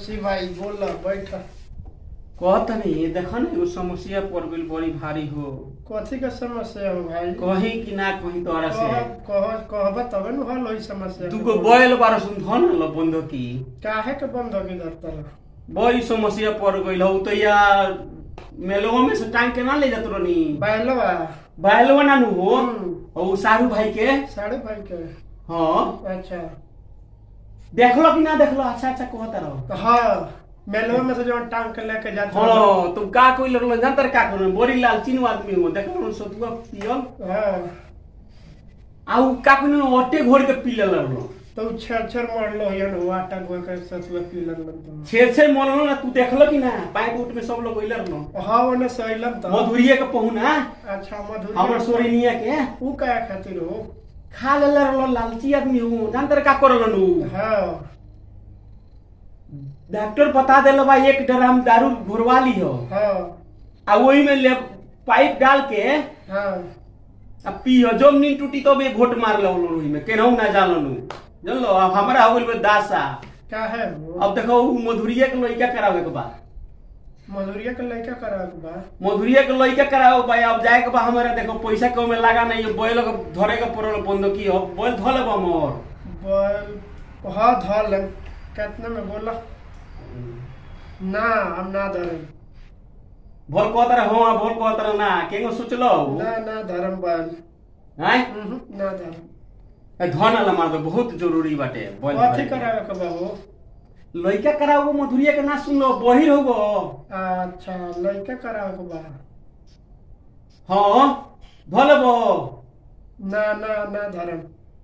बंसी भाई बोल बैठ कहत नहीं देखो ना एगो समस्या पड़ गइल बड़ी भारी हो कथी के समस्या हो भाई कहीं कि ना कहीं तोरा से कह कह कहब तबे न हल होई समस्या तू को बैल बार सुन धन ल बंद की काहे के बंद हो गई धरतल बड़ी समस्या पड़ गइल हो तो यार मेलवा में से टांग के ना ले जात रहनी बैलवा बैलवा ना नु हो हम्म। और सारू भाई के साढ़े भाई के हाँ अच्छा देखलो कि ना देखलो अच्छा अच्छा कहता रहो तो हाँ मेलवा में से जो टांग के लेके जाते हाँ तुम का कोई लगलो जानतर का करो बड़ी लाल चीन आदमी हो देखलो सतुआ पियल हाँ आ उ का कोई ओटे घोर के पी ले लगलो तो उ छेड़ छेड़ मरलो हियन हुआ टंगवा के सतुआ पी लगलन छेड़ छेड़ मरलो ना तू देखलो कि ना पाइप उठ में सब लोग गइल रहलो तो हाँ ओने सहिलन तो मधुरिया के पहुना अच्छा मधुर हमर सोरेनिया के उ का खातिर हो खा ले रहलो लालची आदमी हो जानतर का करलो नु हाँ डॉक्टर बता देलो भाई एक ड्राम दारू घुरवा ली हो हाँ आ वही में ले पाइप डाल के हाँ आ पियो जब नींद टूटी तब एक घोट मार लो लोही में केनहू ना जानो नु जानलो अब हमरा हो गइल बा दासा का है वो अब देखो उ मधुरिया के लइका करावे के बा मधुरिया के लड़का करा के बा मधुरिया के लइका करावे के बा अब जाए के बा हमरा देखो पैसा के में लगा नहीं बैल के धरे के पड़ल बंद की हो बैल धले बा मोर बोल हाँ धल कितने में बोला ना हम ना धरम भोल कहतर हो भोल कहतर ना केंगो सोचलो ना ना धरम बैल हैं उहुं, ना धरम ए, धन ला मार दो बहुत जरूरी बाटे बैल कथी धरे के। करावे के बा हो लइका कराओ मधुरिया के ना सुन लो बहिर होगो अच्छा लड़का करावे के बा हाँ धले बो ना ना ना धरम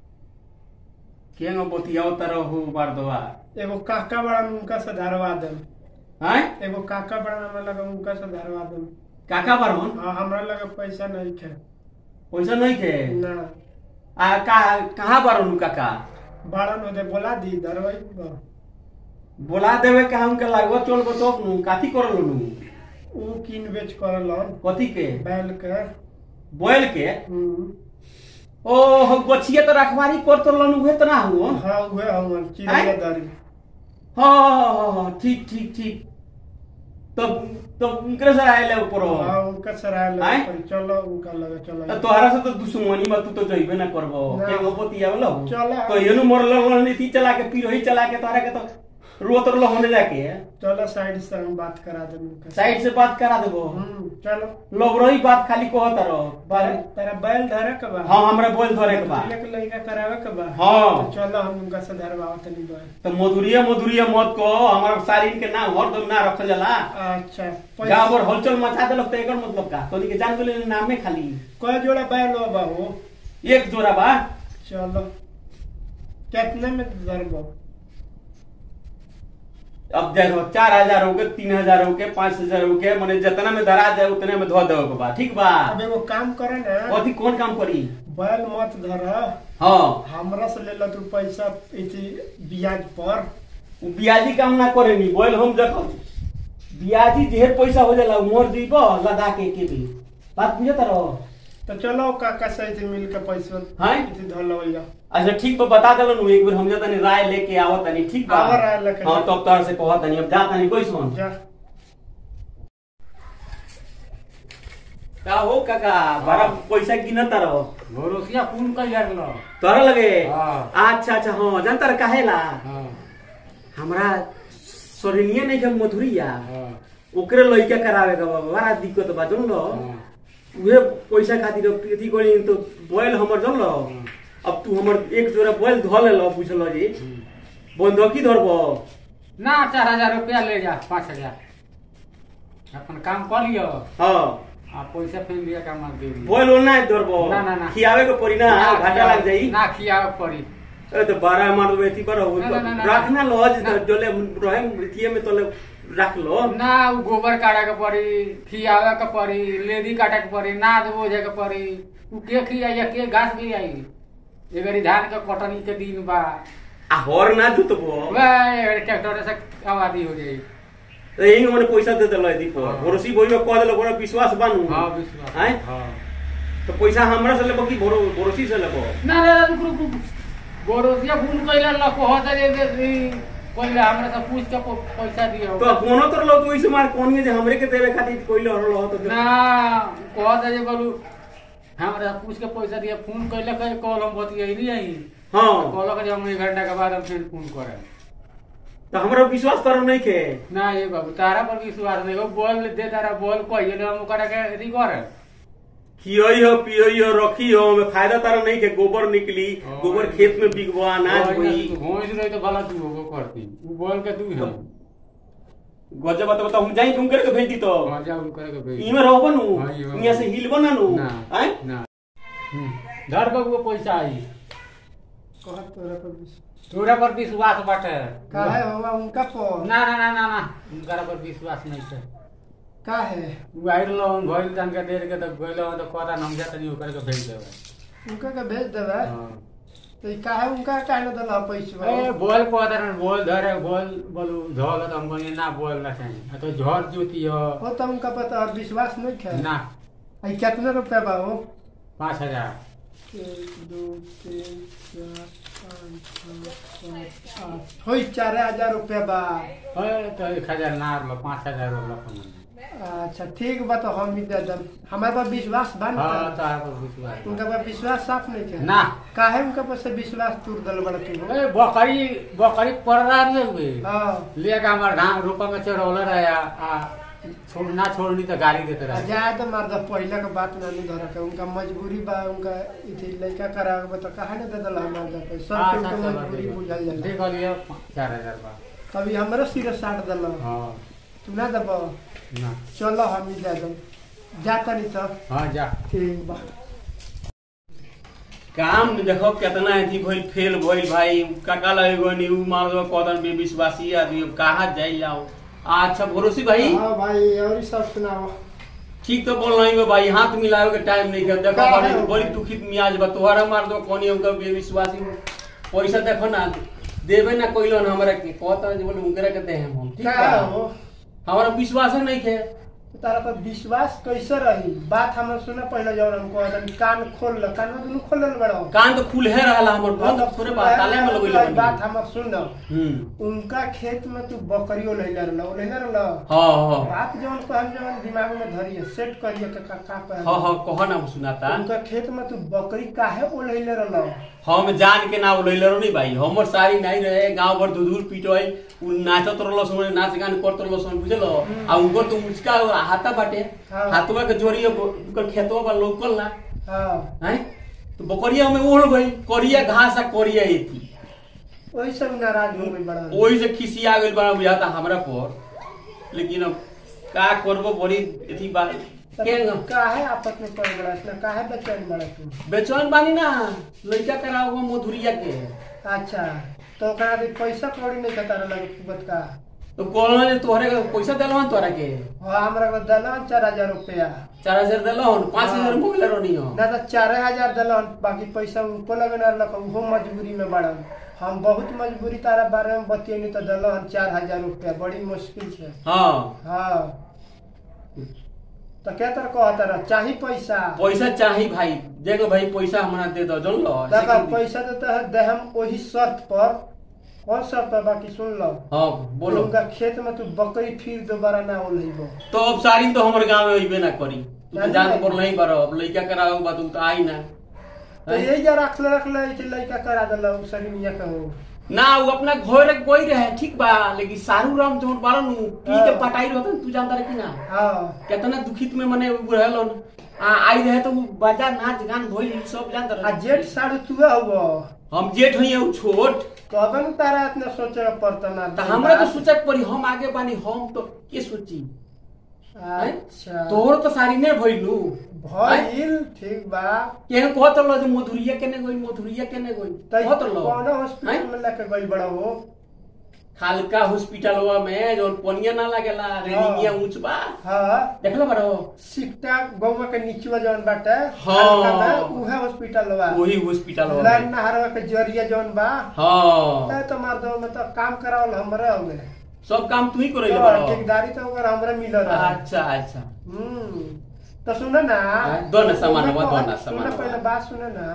केंगो बतियाओ तरह हो बार दोआ एगो काका बड़ा उनका से धरवा देम हैं एगो काका बड़ा हमरा लगे उनका से धरवा देम काका बारन हाँ हमरा लगे पैसा नहीं खे पैसा नहीं थे ना आ का कहाँ बारन काका बड़ा न दे बोला दी धरवाई बा बोला देवे का हमके लागो चल गो तो नु काथी करलो नु उ किन बेच करलन कथी के बैल के बोल के हम्म। ओ हो गछिए तो रखवारी कर तो लन हुए तो ना हुआ हाँ उहे हमर चिड़िया दारी हाँ हाँ, हाँ हाँ ठीक ठीक ठीक तब तब उनकरे से आए ले ऊपर हाँ उनका सराय आय? लगे पर चलो उनका लगे चलो तो तोहरा से तो दुश्मनी में तू तो जइबे ना करबो ना। के गो बतिया वाला चला। तो येनु मरल नीति चला के फिर वही चला के तोहरा के तो रोत रलो होने जाके चलो साइड से हम बात करा दे उनका साइड से बात करा देबो हम्म, चलो लोग रही बात खाली कहत रहो तेरा तेरा बैल धरे के बा हाँ हमरा बोल धरे के बा मधुरिया के लड़का करावे के बा हाँ। तो चलो हम उनका से धरवाओ तनी बैल तो मधुरिया मधुरिया मत को हमारा शरीर के नाम हरदम ना रखल जाला अच्छा गाँव भर हलचल मचा देलक तो एकर मतलब का तोनी के जान गेले नामे खाली कय जोड़ा बैल हो बा हो एक जोड़ा बा चलो कितने में धरबो अब देखो चार हजार हो गए तीन हजार हो गए पाँच हजार हो गए मैंने जितना में धरा जाए उतने में धो देवे के बा ठीक बा अब एगो काम करे ना अथी कौन काम करी बैल मत धर हाँ हमरा से ले लो तू पैसा इति ब्याज पर उ बियाजी काम ना करे नी बोल हम देखो बियाजी ढेर पैसा हो जाला उ मोर जीबो लदा के के भी बात बुझत रहो तो चलो काका से इति मिल के पैसा हाँ? इति धर लो अच्छा ठीक बा बता देलो नु एक बार हम जतनी राय लेके आवत तनी ठीक बा आवा राय लेके हां जा। तब तोर से कहत तनी अब जा तनी कोई सुन जा का हो काका बड़ा पैसा गिनत रहो भरोसिया कौन कर यार लो तोरा लगे हाँ। अच्छा अच्छा हाँ जानता रह काहेला हाँ हमरा सोरेनिया नहीं जब मधुरिया हाँ ओकरे लइका करावे का बा बड़ा दिक्कत बा जन लो हाँ। उहे पैसा खातिर अथी करी तो बोल हमर जन लो अब तू हमर एक जोड़ा बोल धो ले लो बुझल जी बंधकी धरबो ना चार हजार रुपया ले जा पाँच हजार अपन काम कर लियो हाँ आ पैसा फिर लिया का मत दे बोल ओना धरबो ना, ना, ना। खियावे के पड़ी ना घाटा लग जाई ना खियावे पड़ी ए तो बारह मार दो एथी पर ना, ना, ना, ना, रखना लॉज ना। जोले रहे मृतिये में तोले रख लो ना उ गोबर काटे के पड़ी खियावे के पड़ी लेदी काटे के पड़ी नाद बोझे के पड़ी उ के खियाई के घास भी आई एगरी धान के कटनी के दिन बा आ हर ना जुतबो वह ट्रैक्टर से आबादी हो जाई तो यही मैंने पैसा दे दिलो दीप हाँ। भरोसी बोई में कह दिलो बड़ा विश्वास बानू हाँ विश्वास हैं? हाँ तो पैसा हमरा से लेबो कि भरो भरोसी से लेबो ना ना रुक रुक रुक गोरोसिया फूल कइला ल कहत जे जे ई पहले हमरा से पूछ के प- पैसा दियो तो कोनो तर लो तू इसे मार कोनी जे हमरे के देवे खातिर कोइले हर लो तो ना कह दे जे बोलू हमरा से पूछ के पैसा दिया फोन कैले कहे कॉल हम बतियैली आई हां कहलक जे हम एक घंटा के बाद हम फिर फोन करब तो हमरा विश्वास करो नहीं के ना ये बाबू तारा पर विश्वास नहीं हो बोल दे तारा बोल कहिए हम ओकरा के अथी कर खियोई हो पियोई हो रखी हो में फायदा तारा नहीं के गोबर निकली हाँ। गोबर खेत में बिकबो अनाज होई भोज रही तो भला तू होगो करती उ बोल के तू हम गजब बता बता हम जाई तुम करके भेज दी तो हाँ जा उ करे के भेज इमे रहबो नु हाँ, इमे इहाँ से हिलबो ना नु ना हैं ना हम्म, धर बबू पैसा आई कहत तोरा पर विश्वास तोरा पर विश्वास बाटे काहे होगा उनका पर ना ना ना ना ना उनकरा पर विश्वास नहीं है काहे उ आइल लोन भइल तन के देर के तो गइल तो कहता हम जा तनी ओकर के भेज देबे उनका के भेज देबे हां तो ई काहे उनका काहे न दला पैसा ए बोल कहता ना बोल धरे बोल बोलू झोल तो हम कहनी ना बोल ना चाहिए आ तो झोर जोती हो हो तो उनका पता और विश्वास नहीं है ना आई कितना रुपया बा हो पाँच हजार एक दो तीन चार पाँच छः सात आठ होई चार हजार रुपया बा ए, तो एक हजार ना रहलो पाँच हजार रहलो अपन अच्छा ठीक बा तो हम ही दे दम हमारे पास विश्वास बा ना हाँ तो आप विश्वास उनका पास विश्वास साफ नहीं है ना काहे उनका पास से विश्वास टूट दल बड़ा तू ए बकरी बकरी पड़ रहा नहीं हुए हाँ लेके हमारे धान रोपा में चढ़ौले रहे आ आ छोड़ ना छोड़नी तो गाली देते आ रहे जाए तो मर्द पहले के बात ना नहीं धरा के उनका मजबूरी बा उनका इथे लड़का करा के तो काहे न दे दल मर्द के सब हाँ, के अच्छा, उनका चलो, मजबूरी देखो। बुझल जाला देखो लिए चार हजार बा कभी हमरो सिर साट दल हाँ तू ना दब ना चलो हम ही दे दम जाता नहीं तो हाँ जा ठीक बा काम देखो कितना अथी भइल फेल भइल भाई काका लगेगो नी उ मार दो कदन बे विश्वासी आदमी अब कहाँ जाई जाओ अच्छा भरोसी भाई हाँ भाई और ही सब सुनाओ ठीक तो बोल रही हो भाई हाथ मिलावे के टाइम नहीं है देखो का बड़ी है? बड़ी दुखित मियाज बा तोहरा मार दो कोनी उनका बेविश्वासी पैसा देखो ना देवे ना कोई लोन हमरा के कहता जे बोले उनकरा के दे हम ठीक का बा हो हमारा विश्वास नहीं है तारा पर विश्वास कैसे रही बात हम सुना पहले जब हम कहत कान खोल ल कान में दुनु खोल ल बड़ो कान तो खुल है रहला हमर बंद थोड़े बा ताले में लगइले बात बानी हम सुन हम्म उनका खेत में तू बकरियो लैला रहल लैला रहल हां हां बात जवन को हम जवन दिमाग में धरिए सेट करिए का का का पे हां हां कहो ना सुनाता उनका खेत में तू बकरी काहे ओ लैला रहल हम जान के ना उलैले रहो नहीं भाई हमर सारी नहीं रहे गांव भर दूर पिटोई उ नाचत रहलो समय नाच गान करत रहलो समय बुझलो आ उनको तो मुचका हाथा बाटे हाँ। हाथवा के जोड़िए उनकर खेतवा बा लोकल ना हां हैं तो बकरिया में ओढ़ गई करिया घास आ करिया एती ओही सब नाराज हो गई बड़ा ओही से खिसिया गेल बड़ा बुझाता हमरा पर लेकिन अब का करबो बड़ी एथी बात के तब काहे आपस में पड़ बड़ा इतना काहे बेचैन बड़ा तू बेचैन बानी ना लइका कराओ मधुरिया के अच्छा तो ओकरा भी पैसा कौड़ी नहीं कतार लगे कुबत का तो कहलो जे तोहरे के पैसा देलहन तोरा के हाँ हमरा को दलन चार हजार रुपया चार हजार देलहन पाँच हाँ। हजार मोबाइल रहनी हो ना तो चार हजार दलन बाकी पैसा उनको लगे ना लग उहो मजबूरी में बड़न हम बहुत मजबूरी तारा बारे में बतियनी तो दलन चार हजार रुपया बड़ी मुश्किल से हाँ हाँ तो क्या तर कहता रह चाही पैसा पैसा चाही भाई देखो भाई पैसा हमरा दे दो जन लो देखा पैसा देता है दे हम वही शर्त पर कौन शर्त पर बाकी सुन लो हाँ बोलो उनका खेत में तू बकरी फिर दोबारा ना ओलहिबो तो अब सारी तो हमर गांव में अइबे ना करी तू तो जानी जान भाई। पर नहीं बारो अब लइका कराओ बा तू तो आई ना तो यही जा रख ले रख ले ऐसे लड़का करा दला उ सरी मिया कहो ना वो अपना घर कोई रहे ठीक बा लेकिन सारू राम जोन बारन नु पी के हाँ। पटाई रहतन तू जानता रहे कि ना हाँ कितना दुखित में मने उ रहलन आ आई रहे तो उ बाजा नाच गान भइल सब जानता आ रहे जेठ साढ़े तुआ हुआ हम जेठ हई उ छोट कबे न तारा इतना सोचे का पड़ता ना त हमरा तो सोचक पड़ी हम आगे बानी हम तो के सोची अच्छा तोहर तो सारी ने भइलू भइल ठीक बा केहन कहत रहो जे मधुरिया केने गई मधुरिया केने गई तै कहत रहो कौन हॉस्पिटल में लेके गइल बड़ा हो खालका हॉस्पिटलवा में जोन पनिया ना लागेला रेलिंगिया ऊंच बा हाँ देखला बारो सिकटा गौवा के नीचवा जौन बाटे हाँ। हल्का में, उहे हॉस्पिटल बा वही हॉस्पिटलवा लाइन में नहरवा के जरिया जौन बा हां ए तो मार दो में तो काम करावल हमरे हो गए सब काम तू ही करे तो बारो ठेकेदारी तो ओकर हमरे मिल रहा अच्छा अच्छा हम्म तो सुन ना हाँ, दो ना सामान, ओमे वो दो ना कहत- सामान, सुन वो। पहले बात सुन ना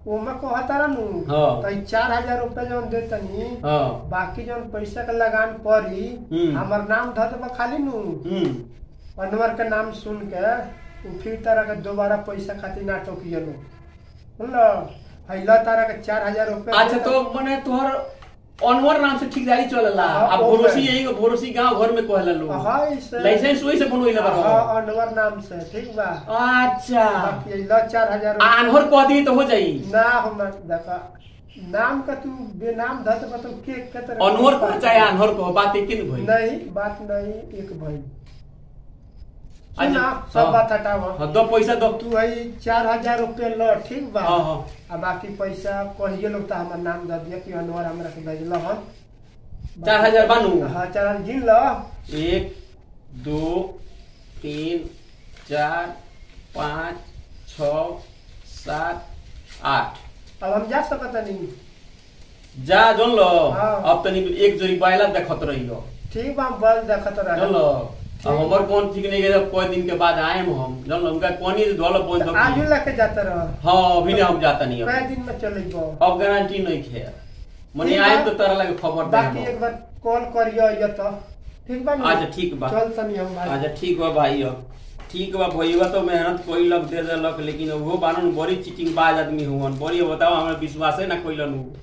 ओमे कहता नु हाँ। तो ई चार हजार रुपया जौन दे तनी हाँ बाकी जौन पैसा के लगान पड़ी हम्म। हमर नाम धर देबा खाली नु हम्म अनवर के नाम सुन के उ फिर तारा के दोबारा पैसा खातिर ना टोकियलो सुनलो हैला तारा के चार हजार रुपया अच्छा तो मने तोहर अनवर नाम से ठेकेदारी चलेला हाँ, अब ओके। भरोसी यही भरोसी गांव घर में कहला लोग हाँ इसे लाइसेंस वही से बनवइले बा हाँ अनवर नाम से ठीक बा अच्छा बाकी हैला चार हजार आ अनहर कह दी तो हो जाई ना हम देखा नाम का तू बेनाम धर देबा तो के के तरह अनहर कह चाहे अनहर कह बात एक न भई नहीं बात नहीं एक भाई अच्छा, सुना हाँ। सब बात हटावा हाँ दो पैसा दो तू है चार हजार रुपये ल ठीक बा हाँ हाँ आ बाकी पैसा कहिए लोग तो हमार नाम दे दिया कि अनवर हमरा के भेजल हन चार हजार बानू हाँ चार हजार गिन ल एक दो तीन चार पाँच छ सात आठ अब हम जा सकत नहीं जा जोन लो हाँ। अब तनी एक जोड़ी बायला देखत रही हो ठीक बा हम बल देखत जोन रह लो अब हमर कौन ठीक नहीं गए कोई दिन के बाद आए हम जोन लो उनका कोनी ढोल पहुंच आज दो लेके जाते रह हाँ अभी नहीं हम जाता नहीं कई अब दिन में चले गो अब गारंटी नहीं खे मने ठीक आए बा। तो तरह लगे खबर बाकी दे एक बार कॉल करियो ये तो ठीक बा अच्छा ठीक बा चल तनी हम भाई अच्छा ठीक बा भाई अब ठीक बा भैया तो मेहनत कोई लग दे देलक लेकिन वो बानन बड़ी चीटिंग बाज आदमी हुवन बड़ी बताओ हमरा विश्वास है ना कोई नु